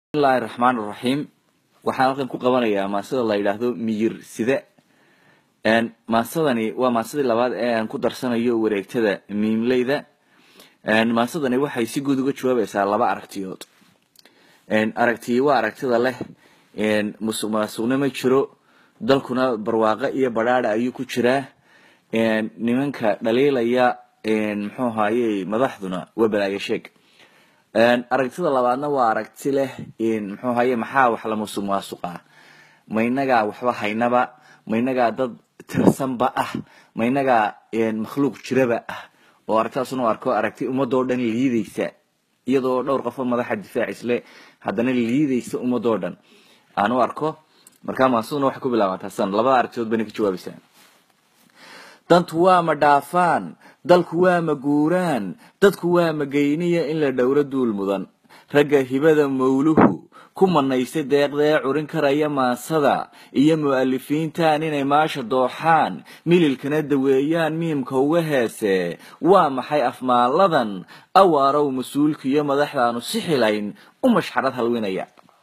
bismillahi raxmaan raxiim waxaan halkan ku qabanayaa maasada la yidhaahdo miyir side maasadani waa maasadii labaad ee aan ku darsanayo wareegtada miimleyda maasadani waxay si guud uga jawaabaysaa laba aragtiyood aragtiyi waa aragtida leh musuq maasuqna ma jiro dalkuna barwaaqo iyo badhaadha ayuu ku jiraa nimanka dhaliilaya muxuu ahaye madaxduna waa balaayo sheeg aragtida labaadna waa aragti leh muxuu ahaye maxaa wax la musuq maasuqa ma inagaa waxba haynaba ma inagaa dad tirsanba ah ma inagaa makhluuq jiraba ah oo aragtidaasuna u arko aragti ummadoo dhan liideysa iyadoo dhowr qofo madaxa difaac isle haddana liideysa ummadoo dhan aan u arko markaa maasaduna waxay ku bilaabantaa san labada aragtidood bayna ka jawaabaysaa dantu waa ma dhaafaan dalku waa ma guuraan dadku waa ma geyniya in la dhowro duul mudan ragga hibada mawluhu ku manaysay deeqdee curin karaya maasada iyo mu'alifiintan inay maasha dooxaan mililkana daweeyaan miimka uga heese waa maxay afmaaladan awaarow mas-uulkiiyo madaxdaanu si xilayn u mashxarad halwinaya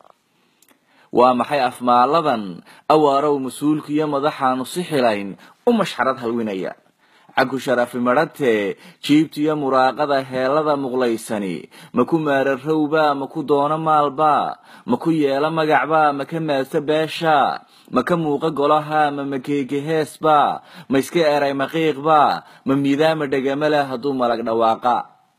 waa maxay afmaaladan awaarow mas-uulkiiyo madaxaanu si xilayn u mashxarad halwinaya caku sharafi madhatee jiibtiyo muraaqada heelada muqlaysani ma ku maararowba ma ku doono maalba ma ku yeelo magacba ma ka maadsa beesha ma ka muuqa golaha ma makeegeheesba ma iska eray maqiiqba ma miidaama dhegama leh hadduu malag dhawaaqa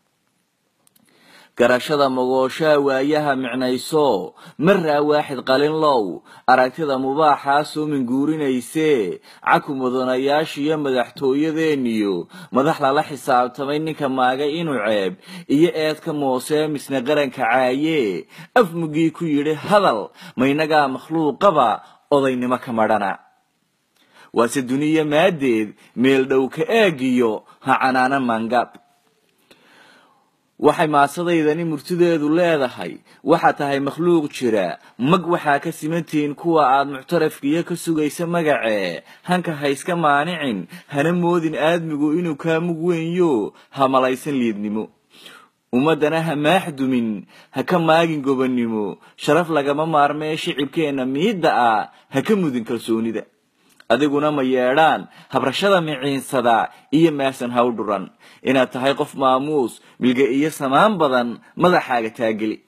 garashada mogooshaa waayaha micnayso maraa waaxid qalinlow aragtida mubaaxaa soo minguurinayse caku mudanayaashiyo madaxtooyadeeniyo madax lala xisaabtamay ninka maagay inuu ceeb iyo eedka moosee misna qaranka caaye afmugii ku yidhi hadal ma inagaa makhluuqaba odaynimo ka madhana waase duniya maadeed meel dhow ka eegiyo ha canaana maangab waxay maasadaydani murtideedu leedahay waxaa tahay makhluuq jira mag waxaa ka simantihiin kuwa aad muctarafkiiyo ka sugaysa magacee hanka ha iska maanicin hana moodin aadmigu inuu kaa mug weynyo ha malaysan liidnimo ummaddana ha maaxdumin ha ka maagin gobonnimo sharaf lagama maarmee shicibkeenna miidda ah ha ka mudin kalsoonida adiguna ma yeedhaan habrashada miciinsada iyo maasan haw dhuran inaad tahay qof maamuus milge iyo samaan badan madaxaaga taageli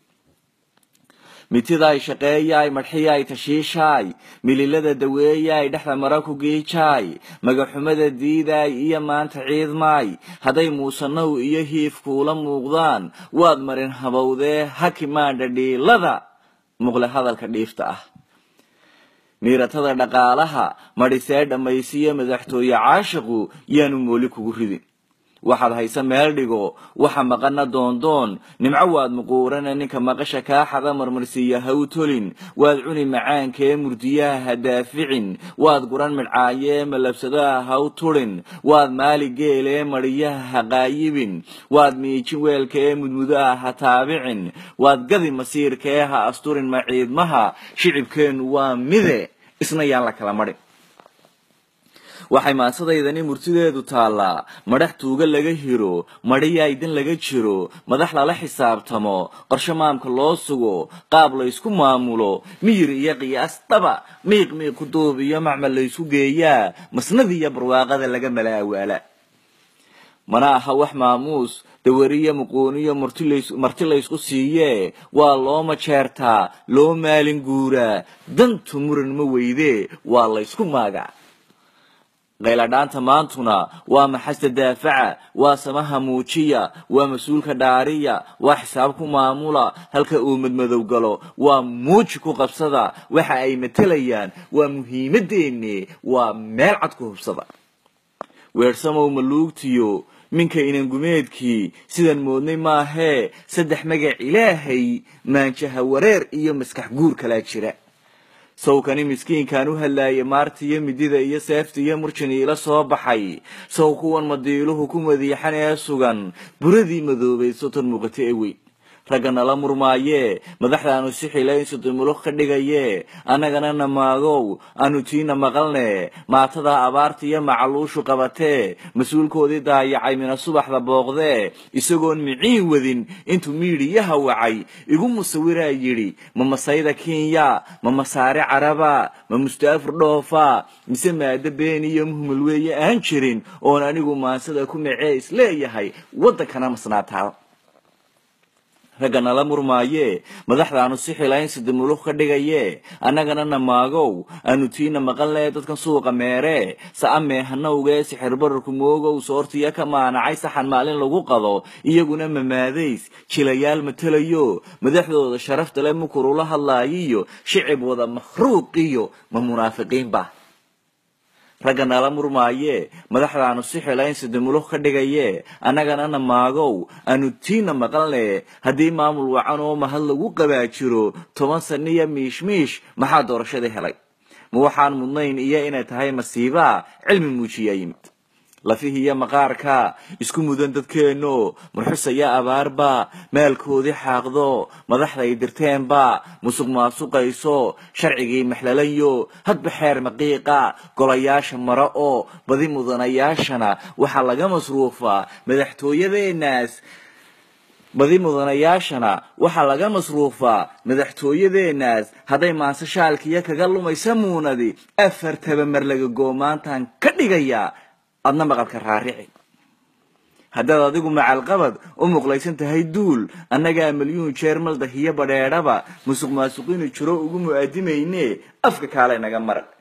mitidaay shaqeeyaay madxiyaay tashiishaay mililada daweeyaay dhexda mara ku giijaay magaxumada diidaay iyo maanta ciidmaay hadday muusanow iyo hiifkuula muuqdaan waad marin habowdee haki maandha dhiilada muqle hadalka dhiifta ah miiratada dhaqaalaha madhisee dhammaysiyo madaxtooye caashiqu yaanu mooli kugu ridin waxaad hayse meel dhigo waxa maqana doondoon nimco waad muquurana ninka maqasha kaaxada marmarsiiya haw tolin waad cuni macaankee murdiyaha ha daaficin waad guran midcaayee malabsadaha haw turin waad maali geelee madhiyaha ha qaayibin waad miijin weelkee mudmudaha ha taabicin waad gadi masiirkee ha asturin maciidmaha shicibkeennu waa mide isna yaan la kala madhin waxay maasadaydani murtideedu taallaa madhax tuuga laga hiro madhiyaydin laga jiro madax lala xisaabtamo qorshe maamka loo sugo qaab laysku maamulo miyir iyo qiyaas dhaba miiq miiq ku duub iyo macmal laysku geeyaa masnadiiyo barwaaqada laga mala awaala mana aha wax maamuus dawariyo muquuniyo marti laysku siiyee waa loo majeertaa loo maalin guuraa dantu muran ma weydee waa laysku maagaa qayladhaanta maantuna waa maxasta daafaca waa samaha muujiya waa mas-uulka dhaariya waa xisaab ku maamula halka uu madmadow galo waa muuji ku qabsada waxa ay matelayaan waa muhiimadeenne waa meel cad ku hubsada weersamow maluugtiyo minka inangumeedkii sidaan moodnay maahee saddex magac ilaahay maanjaha wareer iyo maskax guur kalaa jira sawkani miskiinkaan u hadlaaya maarta iyo midida iyo seefta iyo murjan iila soo baxay saw kuwan madiiluhu ku madiixan ee sugan buradii madoobayd soton muuqata ee weyn ragga nala murmaaye madaxdaanu si xilaynsu dumuluq ka dhigaye annagana namaagow aanu tiina maqalne maatada abaarta iyo macaluushu qabatee mas-uulkoodii daayacay mina subaxda booqdee isagoon miciin wadin intuu miidhiyaha wacay igu musawiraa yidhi ma masayda kenya ma masaare caraba ma mustaafur dhoofa mise maado been iyo muhmul weeye aan jirin oon anigu maansada ku macee isleeyahay waddankana masnaataa ragga nala murmaaye madaxdaanu si xilaynsi dumuluq ka dhigaye annagana namaagow aanu tiina maqanlee dadkan suuqa meere sa'a meehanowgee sixirbararku moogow soortiya ka maanacay saxan maalin lagu qado iyaguna mamaadays jilayaal matelayo madaxdooda sharafta le mukurula hadlaayiyo shicib wada makhruuqiyo ma munaafiqiinba ragga nala murmaaye madaxdaanu si xilaynsi dumuluq ka dhigaye annagana namaagow aanu tiina maqalne haddii maamul wacan oo mahad lagu qabaa jiro toban saniya miishmiish maxaa doorashadii helay ma waxaan mudnayn iyo inay tahay masiiba cilmi muujiyaa yimid lafihiiyo maqaarka isku mudan dadkeenno murxusaya abaarba maalkoodii xaaqdo madaxday dirteenba musuq maasuqayso sharcigii maxlalayo hadba xeer maqiiqa golayaasha mara oo badi mudanayaashana waxaa laga masruufaa madaxtooyadeenaas badi mudanayaashana waxaa laga masruufaa madaxtooyadeenaas hadday maanse shaalkiyo kaga lumaysa muunadi afar tabamar laga goomaantaan ka dhigayaa adna maqalka raarici haddaad adigu macalqabad u muqlaysan tahay duul annagaa milyuun jeer maldahiyo badheedhaba musuq maasuqiinu jiro ugu mu'aadimayne afka kaale naga marag